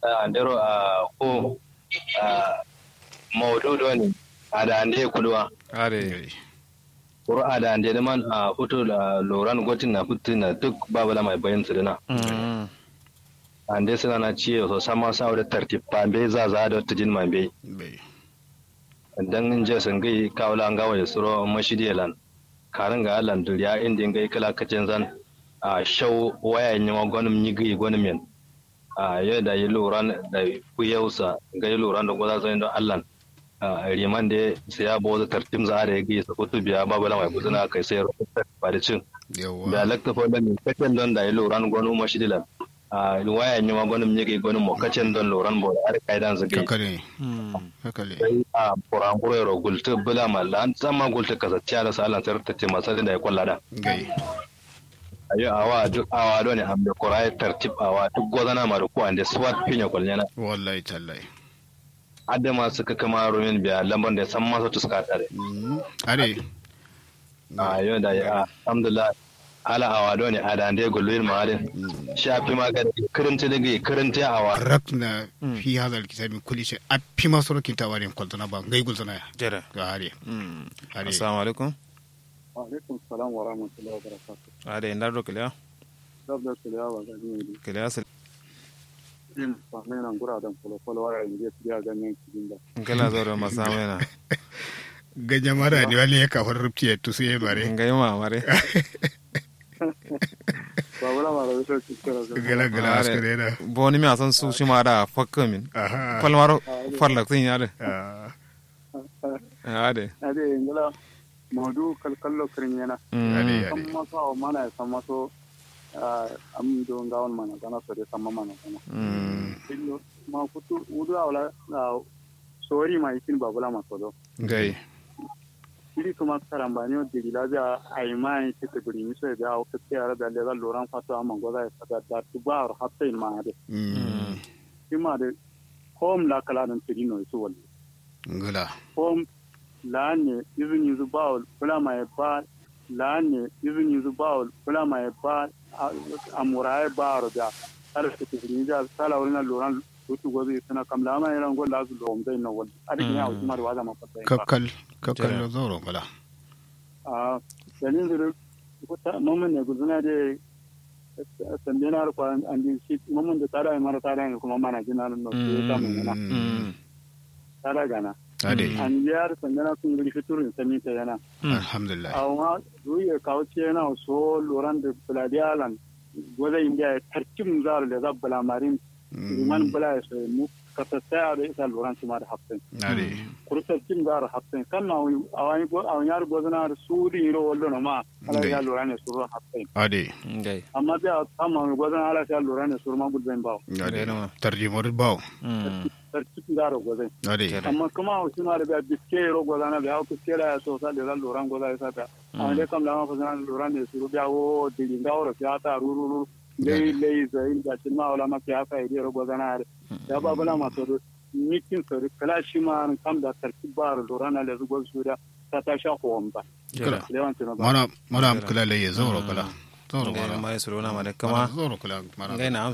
andero a ko maudu ne a da ande kulwa are kuro a da ande man a fito da loran gotin na fito na duk babu la mai bayan su dina ande suna na ciye so sama sa da tartib pambe za za da tujin mambe bai dan in je sun gai kawla an gawa da suro mashidiyalan karin ga alan duriya inda in gai kala kacin zan a shau waya yi wa gwanin yi gai gwanin min a yau da yi loran da kuyausa gai loran da gwaza zai don allan a riman da sai ya bawa tartim za a da ya gai sa kutu biya babu lamai kuzuna kai sai rukuta ba da cin da yawa lakta fa da kacin don da yi loran gwanin mashidilan a waya yi wa gwanin yi gai gwanin mo kacin don loran bo da har kai dan su gai kakale kakale sai a kuranguro yaro gulta bula malla an zama gulta kasacciya da salan sayar ta ce masu da ya kwalla da gai ayo awa duk awa do ne ambe kurai tartib awa duk gozana ma da ko ande swat pinya kwalnyana wallahi tallahi adda ma suka kama rumin biya lamban da san masa tuska tare are ayo da ya alhamdulillah ala awa do ne ada ande gulwin ma adin shafi ma ga kirinti da ga kirinti awa rakna fi hadha alkitab kulli shay appi masoro kintawarin koltona ba ngai gultona ya jere ga are are assalamu alaikum alaikum salam wa rahmatullahi wa barakatuh ade ndardo kiliya dabda kiliya wa ga ni kiliya sel din fa mai nan gura dan folo folo wa inje tiya ga nan kidin da kala zoro masamena ga jamara ne wale ya kafar rubci ya tusu ya bare ngai ma mare ba wala ma da so ki kira ga gala gala askare da boni mi asan su shi ma da fakka min aha falmaro farla tin yade Ah, ade ade ngala modu kalkallo kirin yana are kan are maso aw mana ya san maso am do ngawon mana kana so de sama mana kana illo ma kutu udu awla sori ma ikin babula ma sodo gai ili kuma karambani o digi la ja ay mai ke te buri mi so ja o ke ara da le loran fato am ngoda e fata da tubar hatta in ma de Mm, ima de home la kala nan tirino so wal ngala home la ne izini zu bawl kula mai ba la ne izini zu bawl kula mai ba amura e ba ro da ar ke te buri ja sala wala loran tutu gozi sana kam la mai ran gol la zu lo mdai no wal adi nya o jumar wa ma fata kakkal kakkal Jere. no zoro ngala a dalin da kuta mamman ne guduna da sande na harkwa an ji shi mamman da tsara ya mara tsara ne kuma mana jina nan no ke ta mun yana Mm, tsara gana ade an ji har sande na sun guri fiturin sami ta yana alhamdulillah a wa ruye kawo ce yana so loran da buladiyalan gwada indiya ya tarkim zar da zabbala marin liman bula ya sai mu ka tattaya da isa loran su ma da hafsin ade kurusar kim zar hafsin kan na a wani a wani yar gwazana da su rin ro wallo na ma ala ya loran ne su ro hafsin ade ngai amma sai a kama mai gwazon ala sai lura ne surma gudben bawo ade Ade ma. tarjimar bawo sarki da ro gwazon ade Jere. amma kuma o sima da biya biske ro gwazon na biya ku kera ya so sa da lura gwazon ya sa amma dai kam lama fasana lura ne suru biya wo dili ngawro ya ta rururu lei lei zai da cin ma wala ma ya fa ide ro gwazon na ya ba bala ma to mikin so kala shi ma kam da sarki ba ro lura na le zugo su da ta ta sha ko omba Jere. lewan tino ba mana mana am kula laye zoro kala zoro ngai mana mai suru na mare kama zoro kula mana ngai na